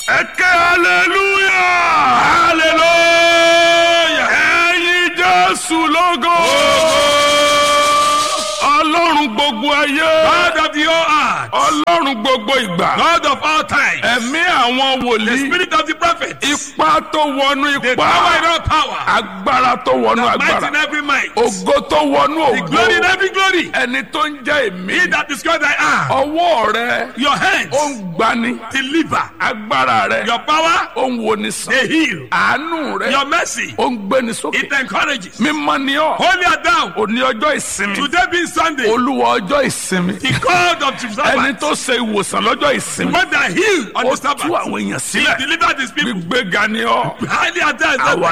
ẹ ké hallelujah hallelujah. ẹyin jésù lógo ọlọ́run gbogbo ayé God of the whole earth. ọlọ́run gbogbo ìgbà God of all time. ẹ̀mí àwọn The wòlíì spirit of the prophet. ipá tó wọnú The ipá power in all power. agbára tó wọnú Might in agbára every might. ògo tó wọnú The glory in ògo every glory. ẹni tó ń jẹ́ èmi He that is God I am. ọwọ́ rẹ Your hands ó ń gbani deliver. agbára rẹ Your power ó ń woni sàn they heal. àánú rẹ Your mercy ó ń gbéni sókè it encourages. mímọ́ ni ọ́ Holy are thou. òní ọjọ́ ìsinmi Today being Sunday. olúwa ọjọ́ ìsinmi The God of the ẹni Sabbath. tó ṣe ìwòsàn lọ́jọ́ ìsinmi When they heal on ó the tú Sabbath. àwọn èèyàn He sílẹ̀ delivered his people. gbígbéga ni ọ́ Highly are thou. àwa